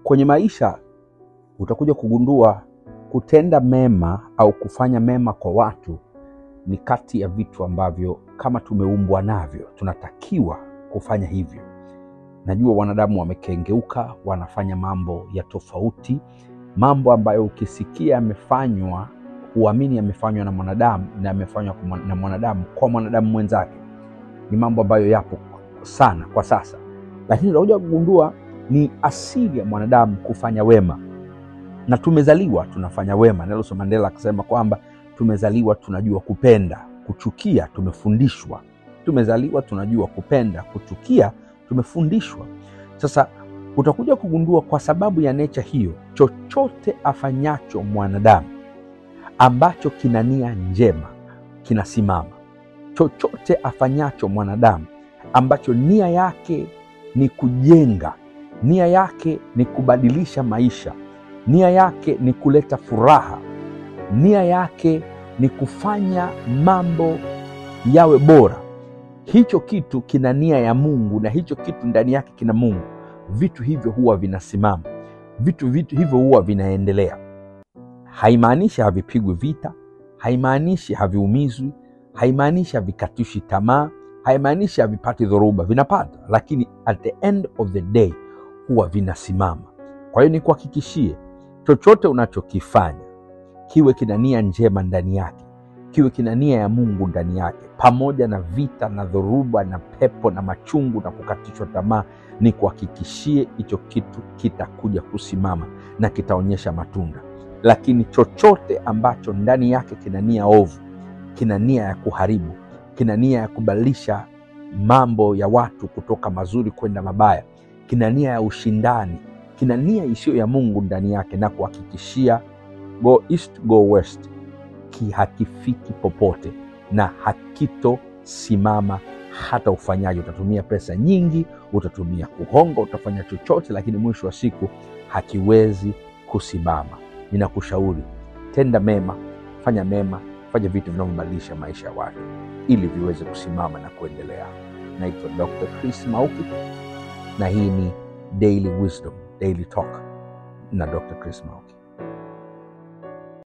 kwenye maisha utakuja kugundua kutenda mema au kufanya mema kwa watu ni kati ya vitu ambavyo kama tumeumbwa navyo tunatakiwa kufanya hivyo. Najua wanadamu wamekengeuka, wanafanya mambo ya tofauti, mambo ambayo ukisikia yamefanywa huamini yamefanywa na mwanadamu na yamefanywa kwa mwan- na mwanadamu kwa mwanadamu mwenzake. Ni mambo ambayo yapo sana kwa sasa, lakini utakuja kugundua ni asili ya mwanadamu kufanya wema na tumezaliwa tunafanya wema. Nelson Mandela akasema kwamba tumezaliwa tunajua kupenda, kuchukia tumefundishwa. Tumezaliwa tunajua kupenda, kuchukia tumefundishwa. Sasa utakuja kugundua kwa sababu ya necha hiyo, chochote afanyacho mwanadamu ambacho kina nia njema kinasimama. Chochote afanyacho mwanadamu ambacho nia yake ni kujenga, nia yake ni kubadilisha maisha, nia yake ni kuleta furaha, nia yake ni kufanya mambo yawe bora, hicho kitu kina nia ya Mungu na hicho kitu ndani yake kina Mungu. Vitu hivyo huwa vinasimama, vitu, vitu hivyo huwa vinaendelea. Haimaanishi havipigwi vita, haimaanishi haviumizwi, haimaanishi havikatishi tamaa, haimaanishi havipati dhoruba, vinapata, lakini at the end of the day huwa vinasimama. Kwa hiyo nikuhakikishie, chochote unachokifanya kiwe kina nia njema ndani yake, kiwe kina nia ya Mungu ndani yake, pamoja na vita na dhoruba na pepo na machungu na kukatishwa tamaa, ni kuhakikishie hicho kitu kitakuja kusimama na kitaonyesha matunda. Lakini chochote ambacho ndani yake kina nia ovu, kina nia ya kuharibu, kina nia ya kubadilisha mambo ya watu kutoka mazuri kwenda mabaya, kina nia ya ushindani, kina nia isiyo ya Mungu ndani yake, na kuhakikishia go east go west, ki hakifiki popote na hakitosimama hata ufanyaji. Utatumia pesa nyingi, utatumia kuhonga, utafanya chochote, lakini mwisho wa siku hakiwezi kusimama. Ninakushauri tenda mema, fanya mema, fanya vitu vinavyobadilisha maisha ya watu ili viweze kusimama na kuendelea. Naitwa Dr. Chris Mauki na hii ni Daily Wisdom, Daily Talk na Dr. Chris Mauki.